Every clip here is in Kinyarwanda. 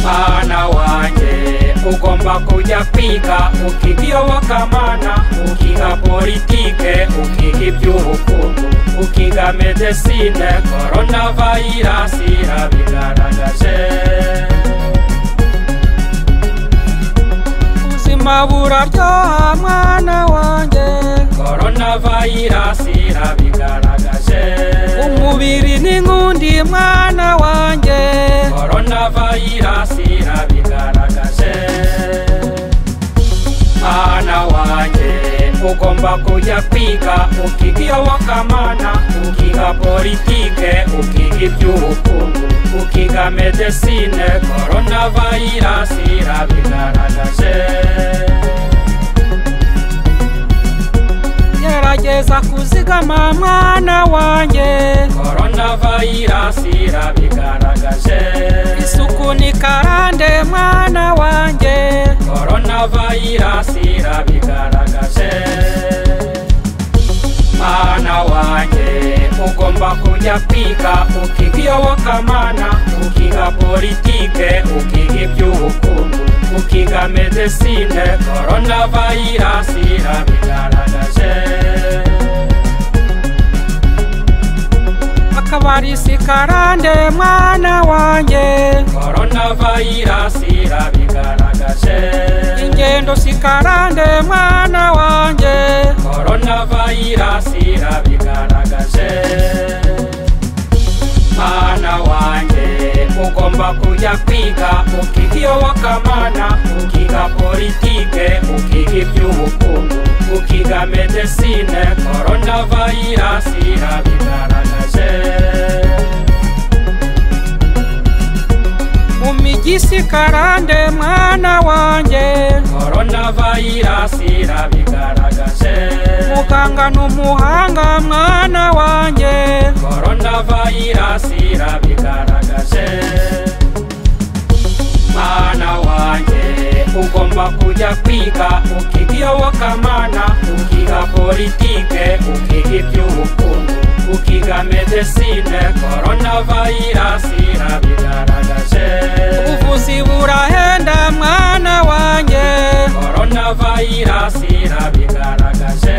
Mwana wanjye ugomba kujya kwiga ukiga iyobokamana ukiga politike ukiga iby'ubukungu ukiga medesine korona vayirasi irabigaragaje ubuzima buraryoha mwana wanjye korona vayirasi irabigaragaje umubiri n'inkundi mwana wanjye korona vayirasi irabigaragaje mwana wanjye ugomba kujya kwiga ukiga iyobokamana ukiga politike ukiga iby'ubukungu ukiga medesine korona vayirasi irabigaragaje gerageza kuzigama mwana wanjye korona vayirasi irabigaragaje isuku ni karande mwana wanjye korona vayirasi irabigaragaje mwana wanjye ugomba kujya kwiga ukiga iyobokamana ukiga politike ukiga iby'ubukungu ukiga medesine korona vayirasi irabigaragaje akabari si karande mwana wanjye korona vayirasi irabigaragaje ingendo si karande mwana wanjye korona vayirasi irabigaragaje mwana wanjye ugomba kujya kwiga ukiga iyobokamana ukiga politike ukiga iby'ubukungu ukiga medesine korona vayirasi irabigaragaje mu mijyi si karande mwana wanjye korona vayirasi irabigaragaje muganga ni umuhanga mwana wanjye korona vayirasi irabigaragaje mwana wanjye ugomba kujya kwiga ukiga iyobokamana ukiga politike ukiga iby'ubukungu ukiga medesine korona vayirasi irabigaragaje ubuvuzi burahenda mwana wanjye korona vayirasi irabigaragaje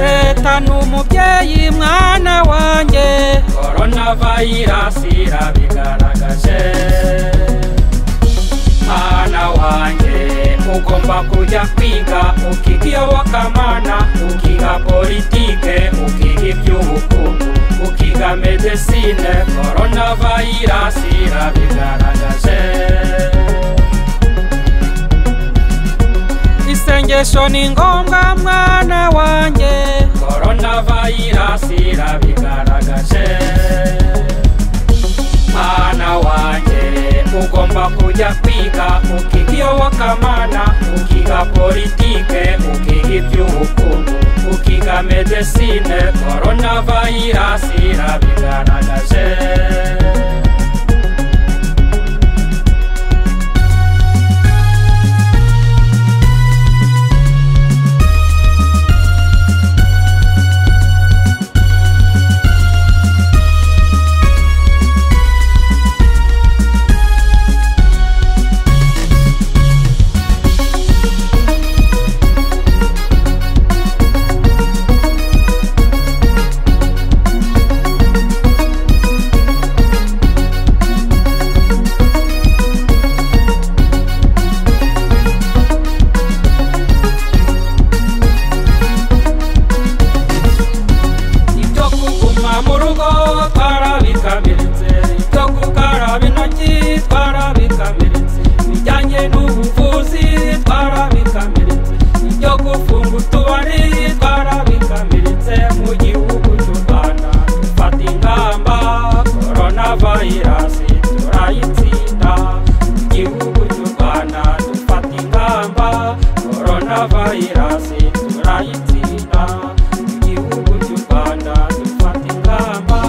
leta ni umubyeyi mwana wanjye korona vayirasi irabigaragaje mwana wanjye ugomba kujya kwiga ukiga iyobokamana ukiga politike ukiga iby'ubukungu ukiga medesine korona vayirasi irabigaragaje isengesho ni ngombwa mwana wanjye korona vayirasi irabigaragaje mwana wanjye ugomba kujya kwiga ukiga iyobokamana ukiga politike ukiga iby'ubukungu ukiga medesine korona vayirasi irabigaragaje ibyo kuguma mu rugo twarabikamiritse ibyo gukaraba intoki twarabikamiritse ibijyanye n'ubuvuzi twarabikamiritse ibyo gufunga utubari twarabikamiritse mu gihugu cy'u rwanda dufata ingamba korona vayirasi turayitsinda mu gihugu cy'u rwanda dufata ingamba korona vayirasi turayitsinda mu gihugu cy'u rwanda dufata ingamba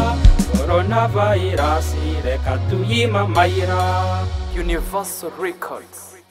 korona vayirasi reka tuyimamayira universal records